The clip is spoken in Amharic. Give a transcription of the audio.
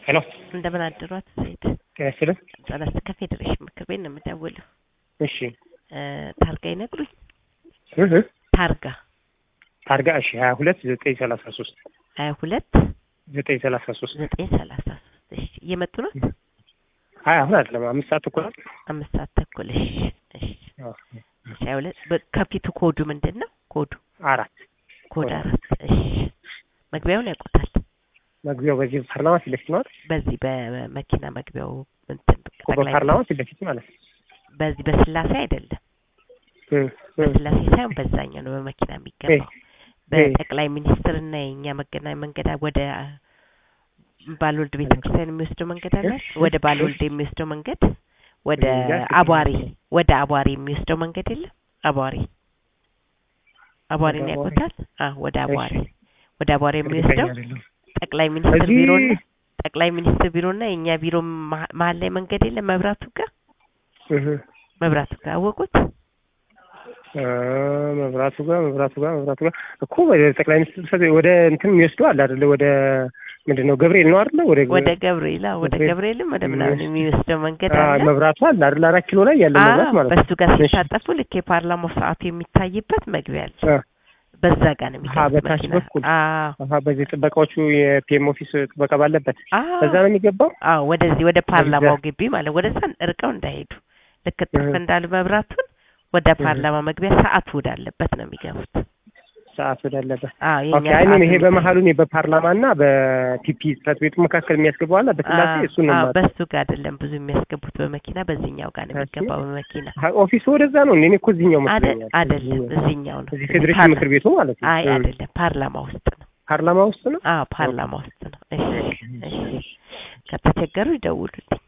ሄሎ እንደምን አደሯት ሴት ጤና ይስጥልን። ጸለስ ከፌዴሬሽን ምክር ቤት ነው የምደውለው። እሺ እ ታርጋ ይነግሩኝ። እህ ታርጋ ታርጋ እሺ ሀያ ሁለት ዘጠኝ ሰላሳ ሶስት ሀያ ሁለት ዘጠኝ ሰላሳ ሶስት ዘጠኝ ሰላሳ ሶስት እሺ እየመጡ ነው። ሀያ አሁን አይደለም አምስት ሰዓት እኮ ናት። አምስት ሰዓት ተኩል እሺ እሺ እሺ ሀያ ሁለት በ- ከፊቱ ኮዱ ምንድን ነው? ኮዱ አራት ኮድ አራት እሺ መግቢያውን ያውቁታል። መግቢያው በዚህ ፓርላማ ፊት ለፊት ነው አይደል? በዚህ በመኪና መግቢያው እንትን እኮ ጠቅላይ በፓርላማ ፊት ለፊት ማለት ነው። በዚህ በስላሴ አይደለም እ እ በስላሴ ሳይሆን በዛኛው ነው በመኪና የሚገባው በጠቅላይ ሚኒስትር እና የእኛ መገናኛ መንገድ ወደ ባልወልድ ቤተ ክርስቲያን የሚወስደው መንገድ አለ ወደ ባልወልድ የሚወስደው መንገድ ወደ አቧሪ ወደ አቧሪ የሚወስደው መንገድ የለም አቧሪ አቧሪን ወደ አቧሪ? ያውቁታል አ ወደ አቧሪ እሺ። ወደ አቧሪ የሚወስደው እርግጠኛ አይደለሁም። ጠቅላይ ሚኒስትር እዚህ- ቢሮና ጠቅላይ ሚኒስትር ቢሮና የእኛ ቢሮ መሀ- መሀል ላይ መንገድ የለም መብራቱ ጋር እህ መብራቱ ጋር አወቁት አ መብራቱ ጋር መብራቱ ጋር መብራቱ ጋር እኮ ወደ ጠቅላይ ሚኒስትር ጽሕፈት ቤት ወደ እንትን የሚወስደው አለ አይደለ? ወደ ምንድን ነው ገብርኤል ነው አይደለ? ወደ ወደ ገብርኤል አዎ፣ ወደ ገብርኤል ገብርኤልም ወደ ምናምን የሚወስድ- የሚወስደው መንገድ አ አለ መብራቱ አለ አይደል? አራት ኪሎ ላይ ያለ መብራት አዎ፣ ማለት ነው። በሱ ጋር እሺ። ሲታጠፉ ልክ የፓርላማው ሰዓቱ የሚታይበት መግቢያ አለ አ በዛ ጋር ነው አሀ፣ የሚገቡት በታች መኪና በኩል አዎ አሀ፣ በዚህ ጥበቃዎቹ የፒኤም ኦፊስ ጥበቃ ባለበት አዎ በዛ ነው የሚገባው። አዎ ወደዚህ ወደ ፓርላማው ወደዛ። ግቢ ማለት ወደ እዛ ርቀው እንዳይሄዱ ልክ ጥፍ እህ። እንዳሉ መብራቱን ወደ እህ። ፓርላማ መግቢያ ሰዓቱ ወዳለበት ነው የሚገቡት ሰዓት ወዳለበት አዎ ኦኬ። የኛ አይ እኔም ሰዓቱ ይሄ የሚታይ- በመሀሉ እኔ በፓርላማ እና በቲፒ ጽሕፈት ቤቱ መካከል የሚያስገባው አለ በስላሴ አዎ፣ እሱን ነው አዎ፣ የማውቀው። በሱ ጋር አይደለም ብዙ የሚያስገቡት በመኪና በዚህኛው ጋር ነው እሺ። የሚገባው በመኪና አሀ፣ ኦፊሱ ወደዛ ነው። እኔ እኮ እዚህኛው አደ- መስሎኛል። አይደለም እዚህኛው። እዚህኛው ነው እዚህ እዚህ ፌዴሬሽን ፓርላ- ምክር ቤቱ ማለት ነው። አይ እ። አይደለም ፓርላማ ውስጥ ነው ፓርላማ ውስጥ ነው። አዎ ፓርላማ ውስጥ ነው እሺ እሺ ከተቸገሩ ይደውሉልኝ